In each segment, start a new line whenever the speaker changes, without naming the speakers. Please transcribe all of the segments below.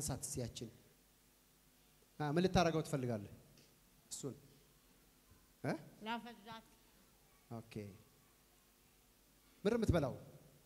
አንሳት እስኪ ያችን አ፣ ምን ልታደርገው ትፈልጋለህ? እሱን እ?
ላፈዛት
ኦኬ ምር የምትበላው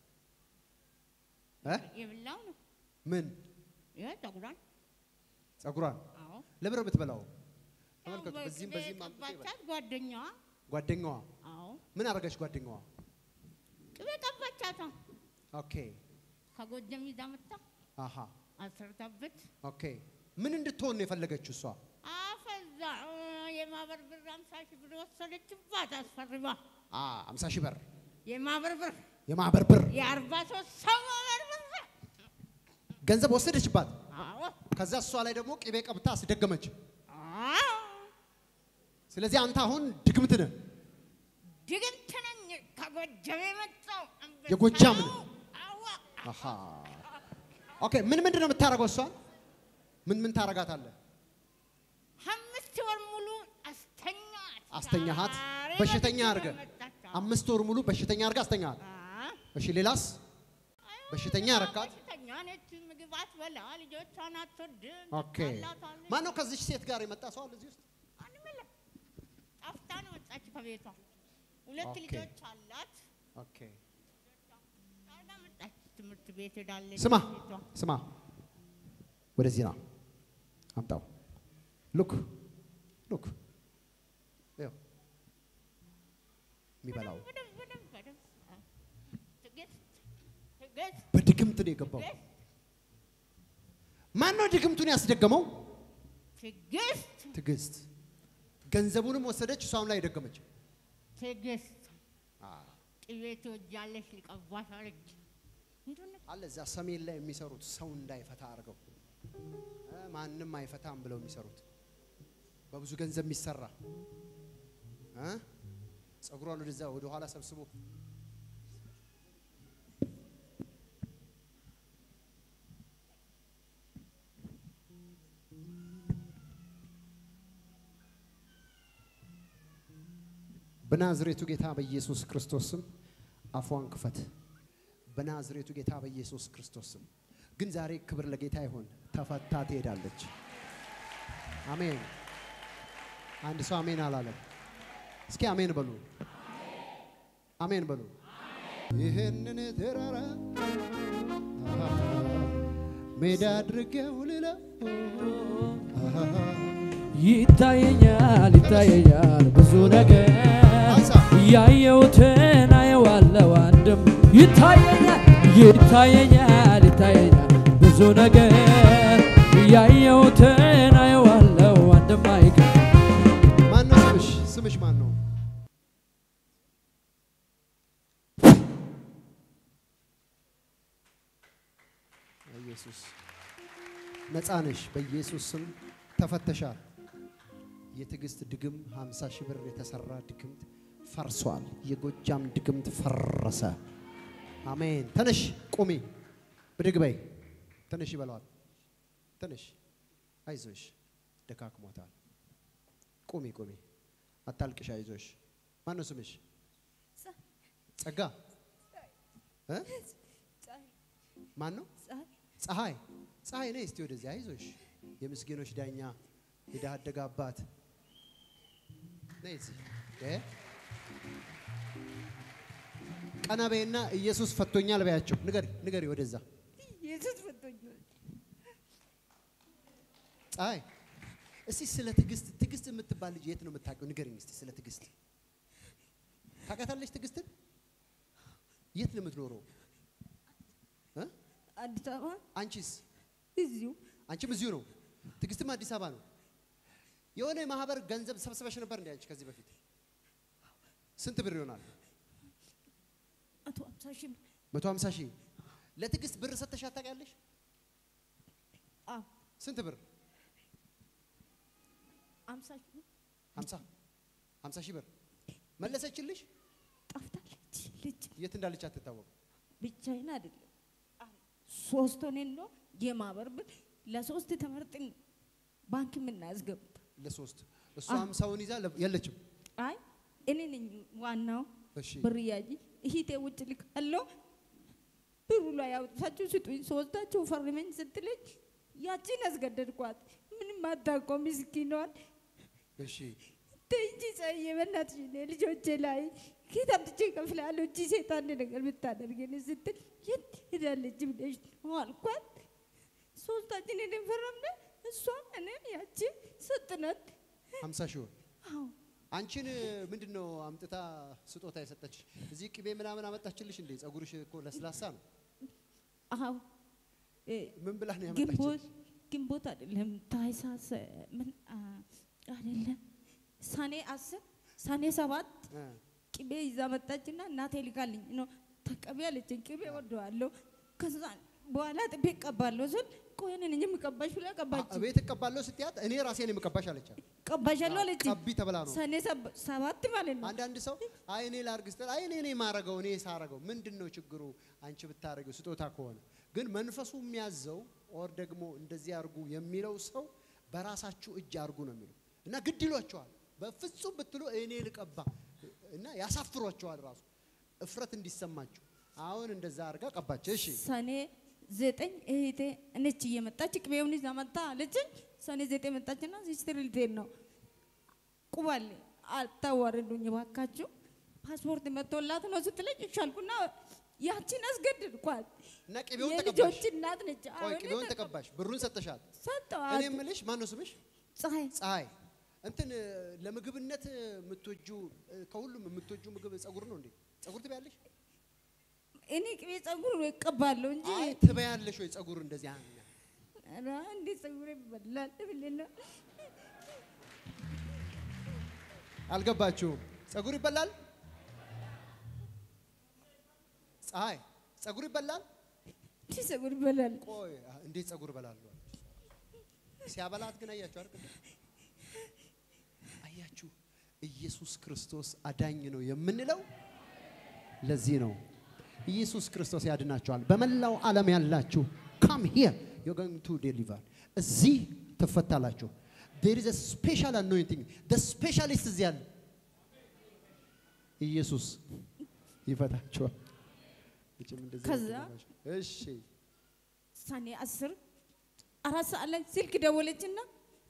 እ?
የብላው ነው።
ምን
ይሄ ፀጉሯን
ጸጉሯን
አዎ
ለምር የምትበላው
ያው
ተመልከቱ። በዚህም
በቅቤ
በዚህም አምጥቶ ይበላል።
ቀባቻት ጓደኛዋ።
ጓደኛዋ
አዎ
ምን አደረገች? ጓደኛዋ
ቅቤ ቀባቻታ
ኦኬ
ከጎጀም ይዛ መጣ
አሃ
አሰርታበት
ኦኬ ምን እንድትሆን ነው የፈለገችው እሷ?
አፈዛ የማህበር ብር አምሳ ሺህ ብር ወሰደችባት አስፈርማ
አ 50 ሺህ ብር
የማህበር ብር
የማህበር ብር
የአርባ ሶስት ሰው ማህበር ብር
ገንዘብ ወሰደችባት።
አዎ
ከዛ እሷ ላይ ደግሞ ቅቤ ቀብታ አስደገመች።
አዎ
ስለዚህ አንተ አሁን ድግምት ነህ።
ድግምት ነኝ ከጎጀም የመጣው አንበሳ
የጎጃም
ነው።
ነው።
አዎ
አሃ ኦኬ ምን ምንድን ነው የምታደርገው? እሷን ምን ምን ታረጋታለህ?
አምስት ወር ሙሉ አስተኛት
አስተኛሃት?
ዛሬ
በሽተኛ
በጊዜ
አድርገህ?
መጣች።
አምስት ወር ሙሉ በሽተኛ አድርጋ አስተኛት።
አዎ።
እሺ ሌላስ? በሽተኛ አረካት?
በሽተኛ ነች። ምግብ አትበላ፣ ልጆቿን አትወድም።
ኦኬ
ታላታለች።
ማን ነው ከዚች ሴት ጋር የመጣ ሰው አለ እዚህ ውስጥ?
ማንም የለም። ጠፍታ ነው ወጣች ከቤቷ። ሁለት
ኦኬ።
ልጆች አላት።
ኦኬ
ታዲያ መጣች። ትምህርት ቤት ሄዳለች።
ስማ
ቤቷ።
ስማ፣ ወደዚህ ና አምጣው። ሉክ ሉክ ይኸው የሚበላው
በደንብ በደንብ በደንብ አዎ። ትዕግስት ትዕግስት
በድግምት ነው የገባው።
ትዕግስት
ማን ነው ድግምቱን ያስደገመው?
ትዕግስት
ትዕግስት። ገንዘቡንም ወሰደች፣ እሷም ላይ ደገመች።
ትዕግስት ቅቤ ትወጃለሽ ሊቀባሽ አለች። እንደሆነ
አለ እዛ ሰሜን ላይ የሚሰሩት ሰው እንዳይፈታ አድርገው እ ማንም አይፈታም ብለው የሚሰሩት በብዙ ገንዘብ የሚሰራ እ ጸጉሯን ወደዛ ወደ ኋላ ሰብስቦ በናዝሬቱ ጌታ በኢየሱስ ክርስቶስ ስም አፏን ክፈት። በናዝሬቱ ጌታ በኢየሱስ ክርስቶስ ስም ግን ዛሬ ክብር ለጌታ ይሁን። ተፈታ ትሄዳለች። አሜን። አንድ ሰው አሜን አላለም። እስኪ አሜን በሉ። አሜን በሉ። ይህንን ተራራ ሜዳ አድርጌው ልለው
ይታየኛል ይታየኛል ብዙ ነገር
አንሳ።
ያየሁትን አየዋለሁ አንድም ይታየኛል ይታየኛል ይታየኛል ብዙ ነገር ያየሁትን አየዋለሁ አንድም አይቀር
ማን ነው ስምሽ? ስምሽ ማን ነው? ኢየሱስ ነፃ ነሽ። በኢየሱስ ስም ተፈተሻል። የትዕግስት ድግም 50 ሺህ ብር የተሰራ ድግምት ፈርሷል። የጎጃም ድግምት ፈረሰ። አሜን። ተነሽ፣ ቁሚ፣ ብድግ በይ። ተነሽ ይበለዋል። ተነሽ፣ አይዞሽ፣ ደካክሞታል። ቁሚ ቁሚ፣ አታልቅሽ፣ አይዞሽ። ማን ነው ስምሽ? ጸጋ እ? ማን ነው? ፀሐይ ፀሐይ ነይ እስቲ ወደዚህ፣ አይዞሽ። የምስኪኖች ዳኛ የድሃ አደግ አባት ነይ እዚህ እ? ቀና በይና ኢየሱስ ፈቶኛል በያቸው። ንገሪ ንገሪ፣ ወደዛ
ኢየሱስ ፈቶኛል።
ፀሐይ እስቲ ስለ ትዕግስት ትዕግስት የምትባል ልጅ የት ነው የምታውቂው? ንገሪኝ እስቲ ስለ ትዕግስት ታውቃታለች? ትዕግስትን የት ነው የምትኖረው? እ?
አዲስ አበባ
አንቺስ?
እዚሁ
አንቺም እዚሁ ነው። ትዕግስትም አዲስ አበባ ነው። የሆነ የማህበር ገንዘብ ሰብስበሽ ነበር እንዴ አንቺ ከዚህ በፊት? ስንት ብር ይሆናል?
መቶ ሀምሳ ሺህ ብር
መቶ ሀምሳ ሺህ ለትዕግስት ብር ሰጥተሻት ታውቂያለሽ?
አዎ
ስንት ብር?
ሀምሳ ሺህ ብር
ሀምሳ ሀምሳ ሺህ ብር መለሰችልሽ?
ጠፍታለች ልጅ
የት እንዳለች አትታወቅም።
ብቻዬን አይደለም ሶስት ሆነን ነው የማህበር ብር ለሶስት ተመርጥን ባንክ የምናስገባ
ለሶስት እሷ
አዎ።
ሀምሳውን ይዛ ለ- የለችም።
አይ እኔ ነኝ ዋናው
እሺ
ብር ያጂ እሂቴ ውጭ ልካለሁ ብሩ ላይ አውጥታችሁ ስጡኝ ሶስታችሁ ፈርመኝ ስትለኝ ያቺን አስገደድኳት። ምንም አታውቀው ምስኪኗን።
እሺ
ተይ እንጂ ፀሐዬ፣ በእናትሽ እኔ ልጆቼ ላይ ከየት አምጥቼ እከፍላለሁ? እቺ ሴት አንድ ነገር ብታደርገን ስትል የት ሄዳለች ብለሽ ነው አልኳት። ሶስታችን ሄደን ፈረምነ። እሷ እኔን ያቺ ሰጥናት።
ሀምሳ ሺህ ብር
አዎ
አንቺን ምንድን ነው አምጥታ ስጦታ የሰጠችሽ? እዚህ ቅቤ ምናምን አመጣችልሽ እንዴ? ጸጉርሽ እኮ ለስላሳ ነው።
አዎ እ፣
ምን ብላ ነው
ግንቦት
ያመጣችልሽ?
ግንቦት አይደለም ታህሳስ ምን አ፣ አይደለም ሰኔ አስር ሰኔ ሰባት
እ፣
ቅቤ ይዛ መጣችና እናቴ ልካልኝ ነው ተቀቢ አለችኝ። ቅቤ ወደዋለሁ ከዛ በኋላ ጥቤ እቀባለሁ ስል ቆይ እኔ ነኝ የምቀባሽ ብላ ቀባች።
አ- ቤት እቀባለሁ ስትያት እኔ ራሴ ነው የምቀባሽ አለቻት።
ቀባሻለሁ አለችኝ።
ቀቢ ተብላ ነው።
ሰኔ ሰባ- ሰባት ማለት ነው።
አንዳንድ ሰው አይ እኔ ላርግ ስትል አይ እኔ እኔ ማረገው እኔ ሳረገው ምንድን ነው ችግሩ? አንቺ ብታረገው ስጦታ ከሆነ ግን መንፈሱ የሚያዘው ኦር ደግሞ እንደዚህ አርጉ የሚለው ሰው በራሳችሁ እጅ አርጉ ነው የሚለው እና ግድ ይሏቸዋል። በፍጹም ብትሉ እኔ ልቀባ እና ያሳፍሯቸዋል። ራሱ እፍረት እንዲሰማችሁ አሁን እንደዛ አርጋ ቀባች። እሺ
ሰኔ ዘጠኝ እህቴ እነች እየመጣች ቅቤውን ይዛ መጣ አለችኝ። ሰኔ ዘጠኝ መጣችና ሲስትር ልትሄድ ነው ቁባል አታዋርዱኝ ባካችሁ ፓስፖርት መጥቶላት ነው ስትለኝ እሺ አልኩና ያቺን አስገድድኳት።
እና ቅቤውን
የልጆች
ተቀባሽ።
እናት ነች።
ቆይ
አሁን
ቅቤውን
ተቀ-
ተቀባሽ፣ ብሩን ሰጠሻት። እኔ
ሰጠዋት።
የምልሽ ማን ነው ስምሽ?
ፀሐይ
ፀሐይ እንትን ለምግብነት የምትወጁ ከሁሉም የምትወጁ ምግብ ጸጉር ነው እንዴ? ጸጉር ትበያለሽ?
እኔ ቅቤ ጸጉር እቀባለሁ እንጂ
አይ ትበያለሽ ወይ ጸጉር እንደዚህ አ-
ኧረ እንዴት ጸጉር ይበላል ብለህ ነው?
አልገባችሁም? ጸጉር ይበላል? ፀሐይ ጸጉር ይበላል?
እንዴት ጸጉር ይበላል?
ቆይ አ- እንዴት ጸጉር እበላለሁ አለች። ሲያበላት ግን አያችሁ አይደል? አያችሁ ኢየሱስ ክርስቶስ አዳኝ ነው የምንለው ለዚህ ነው። ኢየሱስ ክርስቶስ ያድናቸዋል። በመላው ዓለም ያላችሁ ካም ሂር ዩ ጎይንግ ቱ ዴሊቨር እዚህ ትፈታላችሁ። ዴር ኢዝ ስፔሻል አኖይንቲንግ ደ ስፔሻሊስት እዚህ አለ። ኢየሱስ ይፈታችኋል። እችም እንደዚህ ነው
ከዛ
ትገባሽ። እሺ
ሰኔ አስር አራት ሰዓት ላይ ስልክ ደወለችና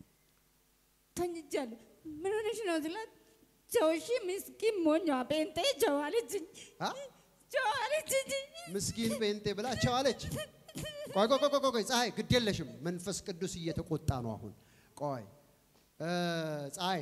ተኝቻለሁ። ምን ሆነሽ ነው ስላት ጀውሺ ምስኪን ሞኛ ጴንጤ ጀው አለችኝ።
አ?
ጀው አለችኝ።
ምስኪን ጴንጤ ብላ ቸው አለች። ቆይ ቆይ ቆይ ቆይ ቆይ ፀሐይ ግድ የለሽም። መንፈስ ቅዱስ እየተቆጣ ነው አሁን። ቆይ እ ፀሐይ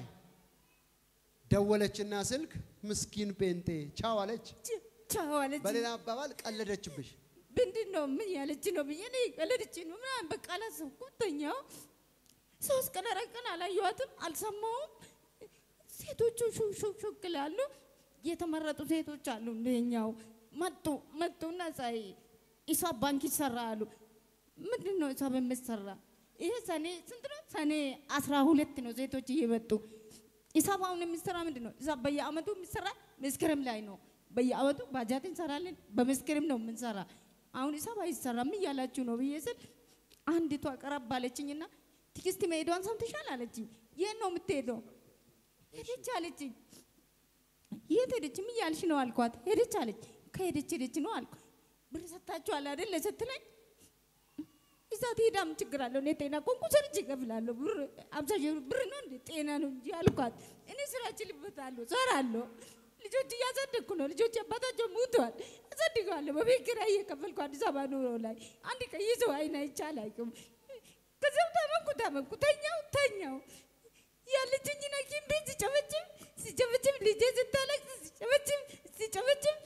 ደወለችና ስልክ ምስኪን ጴንጤ ቻው አለች።
ቻው አለችኝ።
በሌላ አባባል ቀለደችብሽ።
ምንድን ነው ምን ያለች ነው ብዬ እኔ ቀለደች ነው ምናምን በቃ አላሰብኩም። ተኛው ሶስት ቀን አራት ቀን አላየኋትም፣ አልሰማሁም። ሴቶቹ ሹክ ሹክ ሹክ ይላሉ። የተመረጡ ሴቶች አሉ እንደኛው መጡ መጡና ፀሐይ ሂሳብ ባንክ ይሰራ አሉ። ምንድን ነው ሂሳብ የምትሰራ? ይሄ ሰኔ ስንት ነው? ሰኔ አስራ ሁለት ነው ሴቶች እየመጡ ሂሳብ አሁን የሚሰራ ምንድን ነው? ሂሳብ በየአመቱ የሚሰራ መስከረም ላይ ነው። በየአመቱ ባጃት እንሰራለን፣ በመስከረም ነው የምንሰራ። አሁን ሂሳብ አይሰራም እያላችሁ ነው ብዬ ስል አንዲቷ ቀረብ አለችኝና ትዕግስት መሄዷን ሰምተሻል አለችኝ። የት ነው የምትሄደው? ሄደች አለችኝ። የት ሄደች? ምን እያልሽ ነው አልኳት። ሄደች አለች። ከሄደች ሄደች ነው አልኩ። ብር ሰጥታችኋል አይደል ስትለኝ እዛ ትሄዳ ምን ችግር አለው? እኔ ጤና ቆንቁ ሰርቼ እከፍላለሁ። ብር አምሳ ሺህ ብር ብር ነው እንዴ? ጤና ነው እንጂ አልኳት። እኔ ስራ እችልበታለሁ፣ እሰራለሁ። ልጆች እያሳደግኩ ነው። ልጆች አባታቸው ሙተዋል፣ አሳድገዋለሁ። በቤት ኪራይ እየከፈልኩ አዲስ አበባ ኑሮ ላይ አንድ ቀን የሰው አይን አይቼ አላውቅም። ከዚያም ታመምኩ ታመምኩ፣ ተኛው ተኛው ያለችኝ ሐኪም ቤት ሲጨበጭብ ሲጨበጭብ ልጄ ስታለቅስ ሲጨበጭብ ሲጨበጭብ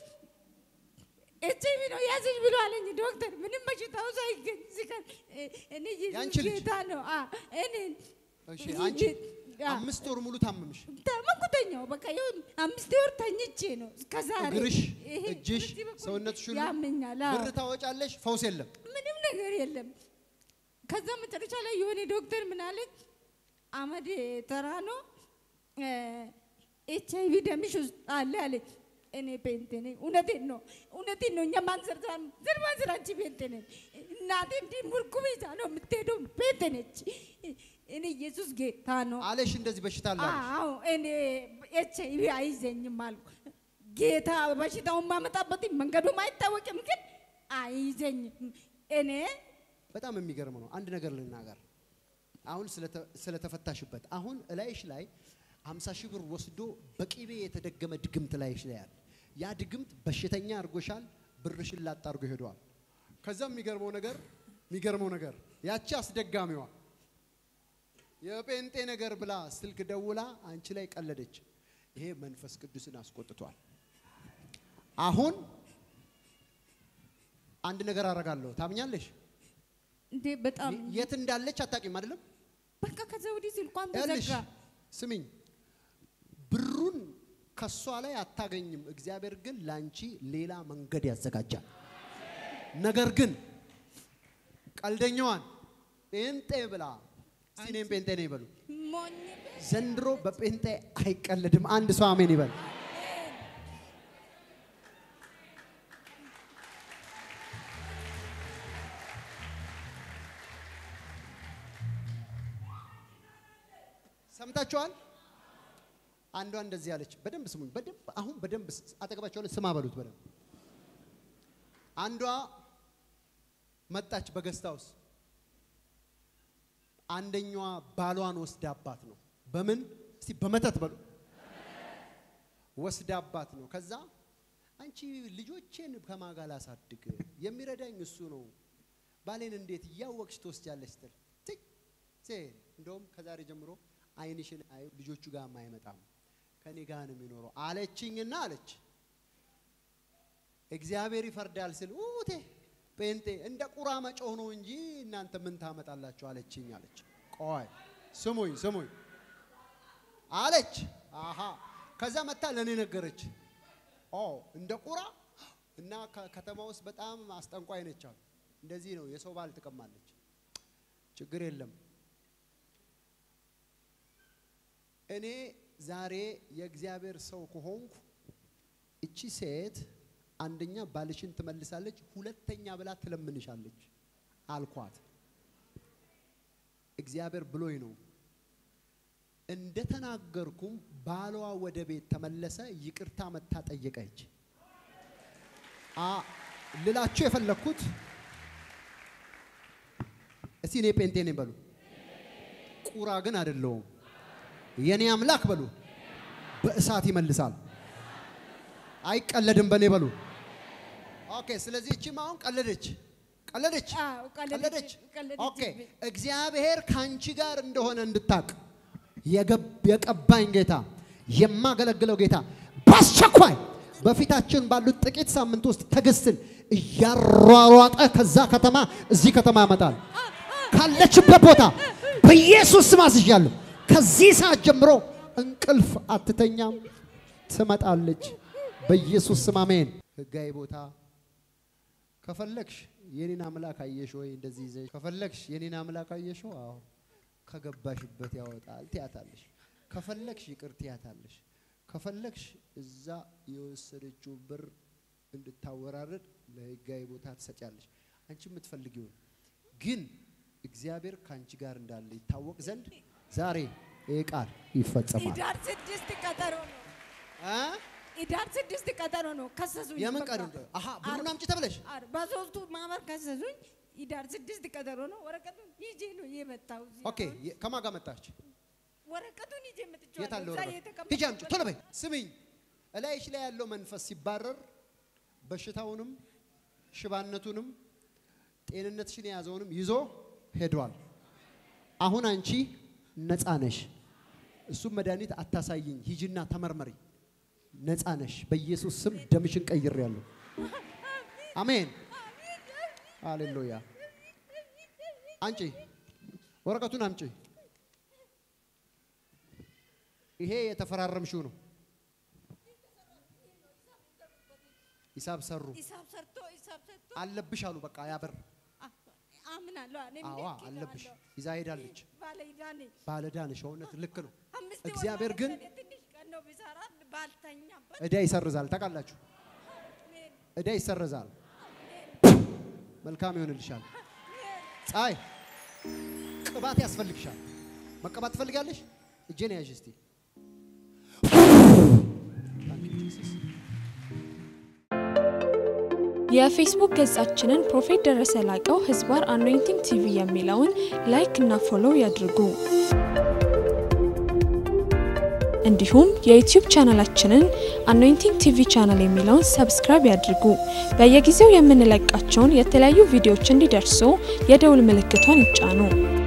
ኤች አይ ቪ ነው ያዘኝ ብሎ አለኝ ዶክተር። ምንም በሽታው ሳይገኝ ሲቀር እኔ
ያንቺ
ኢየሱስ
ልጅ?
ጌታ ነው። አ እኔ
እሺ አንቺ አምስት ወር ሙሉ ታመምሽ።
ተመኩተኛው በቃ ይኸው አምስት ወር ተኝቼ ነው እስከ ዛሬ።
እግርሽ፣
ይሄ
እጅሽ፣
በዚህ በኩል
ሰውነትሽ ሁሉ
ያመኛል። አዎ።
ብር ታወጫለሽ፣ ፈውስ የለም።
ምንም ነገር የለም። ከዛ መጨረሻ ላይ የሆነ ዶክተር ምን አለኝ፣ አመድ ተራ ነው ኤች አይ ቪ ደምሽ ውስጥ አለ አለኝ። እኔ ፔንቴ ነኝ። እውነቴን ነው እውነቴን ነው። እኛ ማንዘር ዘር ማንዘር አንቺ ፔንቴ ነኝ። እናቴ እንዲህ ሙርኩብ ይዛ ነው የምትሄደው። ፔንቴ ነች። እኔ ኢየሱስ ጌታ ነው።
አለሽ እንደዚህ በሽታ አለ አለሽ።
አዎ እኔ ኤች አይ ቪ አይዘኝም አልኩ። ጌታ በሽታውን ማመጣበት መንገዱም አይታወቅም፣ ግን አይዘኝም። እኔ
በጣም የሚገርም ነው። አንድ ነገር ልናገር። አሁን ስለተ- ስለተፈታሽበት አሁን እላይሽ ላይ 50 ሺህ ብር ወስዶ በቂቤ የተደገመ ድግምት ላይሽ ላይ አለ። ያ ድግምት በሽተኛ አድርጎሻል። ብርሽን ላጣ አድርጎ ሄደዋል። ከዛ የሚገርመው ነገር የሚገርመው ነገር ያቺ አስደጋሚዋ የጴንጤ ነገር ብላ ስልክ ደውላ አንቺ ላይ ቀለደች። ይሄ መንፈስ ቅዱስን አስቆጥቷል። አሁን አንድ ነገር አደርጋለሁ። ታምኛለሽ?
እንዴ በጣም
የት እንዳለች አታውቂም አይደለም?
በቃ ከዛ ወዲህ ስልኳን
ይኸውልሽ
ተዘጋ።
ስሚኝ፣ ብሩን ከሷ ላይ አታገኝም። እግዚአብሔር ግን ላንቺ ሌላ መንገድ ያዘጋጃል። ነገር ግን ቀልደኛዋን ጴንጤ ብላ እስቲ እኔም ጴንጤ ነኝ ይበሉ።
ሞኝ
ዘንድሮ በጴንጤ አይቀለድም። አንድ ሰው አሜን ይበል። ሰምታችኋል? አንዷ እንደዚህ አለች። በደንብ ስሙኝ። በደንብ አሁን በደንብ ስ- አጠገባቸው ላይ ስማ በሉት በደንብ አንዷ መጣች በገስታ ውስጥ አንደኛዋ ባሏን ወስዳባት ነው። በምን እስቲ በመተት በሉ ወስዳባት ነው። ከዛ አንቺ ልጆቼን ከማን ጋር ላሳድግ የሚረዳኝ እሱ ነው፣ ባሌን እንዴት እያወቅሽ ትወስጃለሽ ስትል ትይ ሴት እንደውም ከዛሬ ጀምሮ ዓይንሽን አይ ልጆቹ ጋር አይመጣም ከኔ ጋር ነው የሚኖረው አለችኝና አለች እግዚአብሔር ይፈርዳል ስል ኡቴ ጴንጤ እንደ ቁራ መጮህ ነው እንጂ እናንተ ምን ታመጣላችሁ አለችኝ አለች። ቆይ ስሙኝ ስሙኝ አለች። አሃ ከዛ መታ ለእኔ ነገረች። ኦ እንደ ቁራ እና ከ- ከተማ ውስጥ በጣም አስጠንቋይ ነች አሉ። እንደዚህ ነው የሰው ባል ትቀማለች። ችግር የለም እኔ ዛሬ የእግዚአብሔር ሰው ከሆንኩ እቺ ሴት አንደኛ ባልሽን ትመልሳለች፣ ሁለተኛ ብላ ትለምንሻለች አልኳት። እግዚአብሔር ብሎኝ ነው። እንደተናገርኩም ባሏ ወደ ቤት ተመለሰ። ይቅርታ መታ ጠየቀች። አ ልላችሁ የፈለግኩት እስቲ እኔ ጴንጤ ነኝ በሉ፣ ቁራ ግን አይደለሁም። የኔ አምላክ በሉ፣ በእሳት ይመልሳል። አይቀለድም በኔ በሉ። ኦኬ። ስለዚህ እቺም አሁን ቀለደች ቀለደች
አዎ፣ ቀለደች፣
ቀለደች።
ቀለደችብኝ።
ኦኬ። እግዚአብሔር ከአንቺ ጋር እንደሆነ እንድታቅ የገብ- የቀባኝ ጌታ የማገለግለው ጌታ በአስቸኳይ በፊታችን ባሉት ጥቂት ሳምንት ውስጥ ትዕግስትን እያሯሯጠ ከዛ ከተማ እዚህ ከተማ ያመጣል። ካለችበት ቦታ በኢየሱስ ስም አዝዣለሁ። ከዚህ ሰዓት ጀምሮ እንቅልፍ አትተኛም፣ ትመጣለች። በኢየሱስ ስም አሜን። ህጋዊ ቦታ ከፈለግሽ የኔን አምላክ አየሽ ወይ? እንደዚህ ይዘሽ ከፈለግሽ የኔን አምላክ አየሽ? አዎ ከገባሽበት ያወጣል ትያታለሽ። ከፈለግሽ ይቅር ትያታለሽ። ከፈለግሽ እዛ የወሰደችው ብር እንድታወራረድ ለህጋዊ ቦታ ትሰጫለሽ። አንቺ የምትፈልጊውን ግን እግዚአብሔር ከአንቺ ጋር እንዳለ ይታወቅ ዘንድ ዛሬ ይህ ቃል ይፈጸማል።
ኢዳር ስድስት ቀጠሮ ነው።
እ?
ኢዳር ስድስት ቀጠሮ ነው። ከሰሱኝ።
የምን
በቃ።
ቀን? አሀ ብሩን አምጪ ተብለሽ
አር- በሶስቱ ማህበር ከሰሱኝ። ኢዳር ስድስት ቀጠሮ ነው። ወረቀቱን ይዤ ነው የመጣው። እዚህ
ኦኬ።
አሁን
የ- ከማን ጋር መጣች?
ወረቀቱን ይዤ
የት
መጥቼዋለሁ።
አለ
እዛ
ወረቀት?
የተቀመጠ
ሂጂ አምጪ ቶሎ በይ። ስሚኝ፣ እላይሽ ላይ ያለው መንፈስ ሲባረር በሽታውንም ሽባነቱንም ጤንነትሽን የያዘውንም ይዞ ሄዷል። አሁን አንቺ ነፃ ነሽ። እሱም መድኃኒት አታሳይኝ፣ ሂጂና ተመርመሪ። ነፃ ነሽ። በኢየሱስ ስም ደምሽን ቀይሬያለሁ። አሜን፣ ሃሌሉያ። አንቺ ወረቀቱን አምጪ። ይሄ የተፈራረምሽው ነው። ሂሳብ ሰሩ
ሂሳብ ሰርቶ ሂሳብ ሰርቶ
አለብሽ አሉ። በቃ ያበር
አ- አምናለሁ። እኔ
አዋ
ልክ
አለብሽ።
ይዘዋለሁ።
ይዛ ሄዳለች።
ባለ ዕዳ ነኝ።
ባለዳንሽ እውነት ልክ ነው።
አምስት
እግዚአብሔር
ወር
ግን
ማለት ትንሽ ቀን ነው ብሰራ ባልተኛበት
እዳ ይሰርዛል። ታውቃላችሁ፣
አሜን።
እዳ ይሰርዛል። መልካም ይሆንልሻል። ፀሐይ ቅባት ያስፈልግሻል። መቀባት ትፈልጋለሽ? እጄን ያዥ እስቲ። Thank you, Jesus.
የፌስቡክ ገጻችንን ፕሮፌት ደረሰ ላቀው ህዝባር አኖይንቲንግ ቲቪ የሚለውን ላይክ እና ፎሎው ያድርጉ። እንዲሁም የዩቲዩብ ቻናላችንን አኖይንቲንግ ቲቪ ቻናል የሚለውን ሰብስክራይብ ያድርጉ። በየጊዜው የምንለቃቸውን የተለያዩ ቪዲዮዎች እንዲደርሱ የደውል ምልክቷን ይጫኑ።